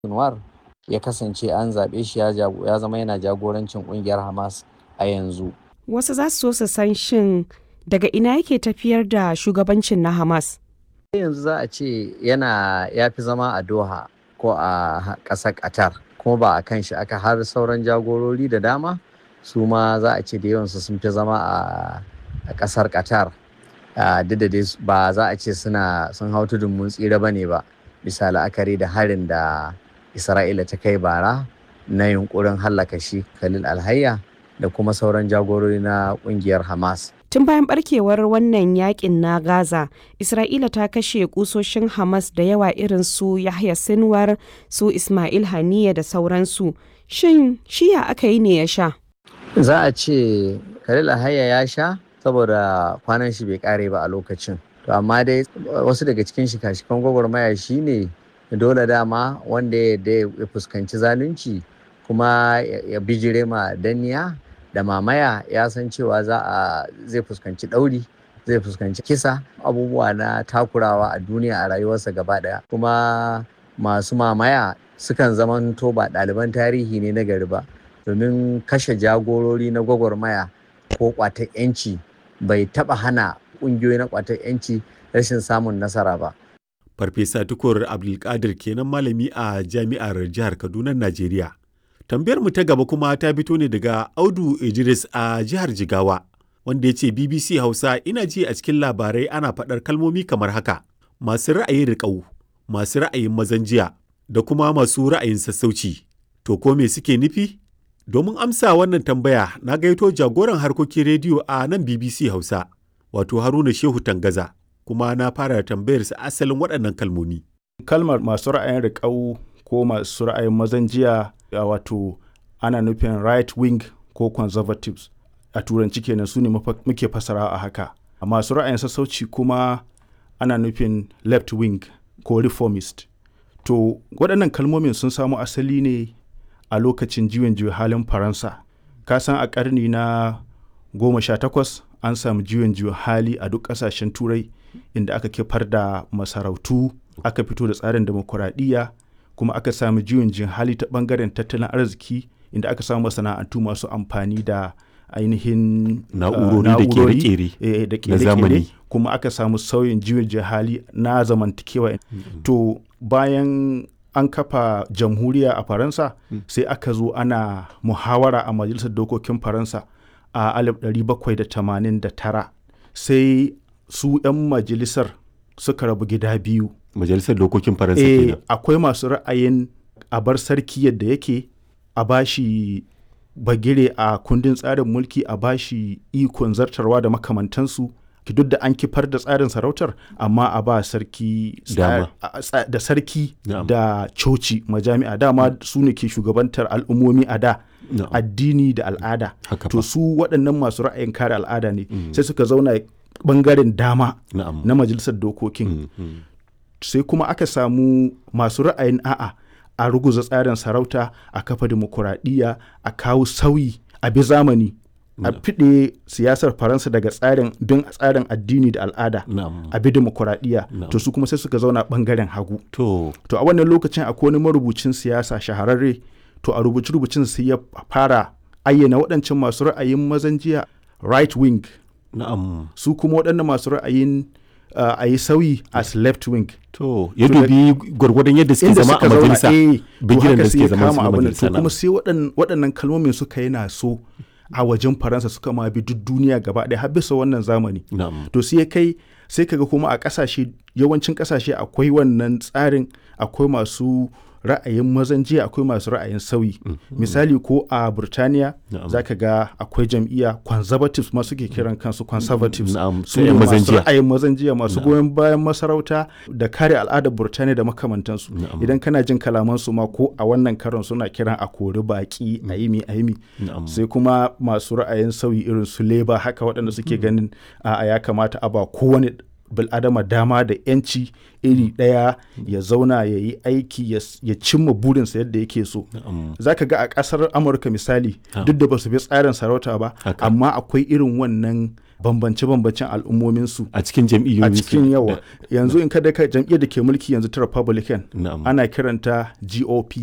Sinwar ya kasance an zaɓe shi ya jago- ya zama yana jagorancin ƙungiyar Hamas a yanzu. Wasu za su so su san shin daga ina yake tafiyar da shugabancin na Hamas? yanzu za a ce yana ya fi zama a Doha ko a ƙasar Qatar kuma ba a kan shi aka har sauran jagorori da dama su ma za a ce da yawansu sun fi zama a a ƙasar Qatar Ah, duk da dai ba za a ce suna sun hau tudun mun tsira ba ne ba bisa la'akari da harin da Isra'ila ta kai bara na yunkurin hallaka shi Khalil Alhayya da kuma sauran jagorori na ƙungiyar Hamas. Tun bayan barkewar wannan yakin na Gaza, Isra'ila ta kashe kusoshin Hamas da yawa irin su Yahya Sinwar, su Ismail Haniya da sauransu. Shin shiya aka yi ne ya sha? Za a ce Khalil Alhayya ya sha saboda kwanan shi bai kare ba a lokacin. To amma dai wasu daga cikin shika-shikan gwagwarmaya shine dole dama wanda ya yarda ya fuskanci zalunci kuma ya ya bijire ma danniya da mamaya ya san cewa za a zai fuskanci ɗauri zai fuskanci kisa abubuwa na takurawa a duniya a rayuwarsa gaba ɗaya kuma masu mamaya sukan zamanto ba ɗaliban tarihi ne na gari ba domin kashe jagorori na gwagwarmaya ko ƙwatar 'yanci bai taɓa hana ƙungiyoyi na ƙwatar 'yanci rashin samun nasara ba Farfesa Tukur Abdulkadir kenan malami a jami'ar jihar Kaduna, Najeriya. Tambayar mu ta gaba kuma ta fito ne daga Audu Idris a jihar Jigawa, wanda ya ce BBC Hausa ina ji a cikin labarai ana faɗar kalmomi kamar haka, masu ra'ayin riƙau, masu ra'ayin mazan jiya, da kuma masu ra'ayin sassauci. To ko me suke nufi? Domin amsa wannan tambaya na gaito jagoran harkokin rediyo a nan BBC Hausa, wato Haruna Shehu Tangaza, kuma na fara tambayarsa asalin waɗannan kalmomi. kalmar masu ra'ayin riƙau ko masu ra'ayin mazan jiya a wato ana nufin right wing ko conservatives a turanci kenan su ne mafa- muke fasara a haka a masu ra'ayin sassauci kuma ana nufin left wing ko reformist to waɗannan kalmomin sun samo asali ne a lokacin juyin juya halin faransa ka san a ƙarni na goma sha takwas an samu juyin juya hali a duk ƙasashen turai inda aka kifar da masarautu aka fito da tsarin demokuraɗiyya kuma aka samu juyin juya hali ta ɓangaren tattalin arziki inda aka samu masana'antu masu amfani da ainihin Na'urori uh, da ƙere-ƙere eh, da na ƙere-ƙere zamani. kuma aka samu sauyin juyin juya hali na zamantakewa to bayan an kafa jamhuriya a faransa sai aka zo ana muhawara a majalisar dokokin faransa a 1789 sai su 'yan majalisar suka rabu gida biyu Majalisar Dokokin Faransa eh, kenan. akwai masu ra'ayin a bar sarki yadda yake a bashi bagire a kundin tsarin mulki a bashi ikon zartarwa da makamantansu ki duk da an kifar da tsarin sarautar amma a ba sarki tsa- Dama. a- tsa- da sarki Na'am. da coci majami'a dama su ne ke shugabantar al'ummomi a da Na'am. addini da al'ada Haka to fa. su waɗannan masu ra'ayin kare al'ada ne sai suka zauna bangaren dama Na'am. na majalisar dokokin Mm, mm. sai kuma aka samu masu ra'ayin a'a a ruguza tsarin sarauta a kafa dimokuraɗiyya a kawo sauyi a bi zamani a fiɗe siyasar faransa daga tsarin bin tsarin addini da al'ada Na'am. a bi dimokuraɗiyya Na'am. to su kuma sai suka zauna ɓangaren hagu To, to a wannan lokacin akwai wani marubucin siyasa shahararre to a rubuce rubucin sai ya fara ayyana waɗancan masu ra'ayin mazan jiya right wing na'am. su kuma waɗannan masu ra'ayin uh, a yi sauyi as left wing To, ya To da- dubi gwargwadon yadda suke inda zama suka a zauna majalisa. eh to bigiran haka da sai suke ya zama su kama na abin nan. majalisa to kuma na'am. sai waɗan- waɗannan kalmomin suka yana so a wajen faransa suka ma bi duk duniya gaba ɗaya har bisa wannan zamani Na'am. to sai ya kai sai kaga kuma a ƙasashe yawancin ƙasashe akwai wannan tsarin akwai masu ra'ayin mazan jiya akwai masu ra'ayin sauyi misali ko a burtaniya Na'am. za ka ga akwai jam'iyya conservatives ma suke kiran kansu conservatives Na'am, su ta 'yan ne mazan masu jiya. ra'ayin mazan jiya masu goyon bayan masarauta da kare al'adar burtaniya da makamantansu Na'am. idan kana jin kalamansu ma ko a wannan karon suna kiran a kori baki a yimi a yimi Na'am. sai kuma masu ra'ayin sauyi irin su leba haka waɗanda suke ganin a ya kamata a ba kowane bil'adama dama da 'yanci iri ɗaya ya zauna ya yi aiki ya cimma burinsa yadda yake so za ka ga a ƙasar amurka misali duk da ba su bi tsarin sarauta ba amma akwai irin wannan bambance-bambancen al'ummominsu a cikin jam'iyyoyi a cikin yawa yanzu in kada ka jam'iyyar da ke mulki yanzu ta republican Na'am. ana kiranta gop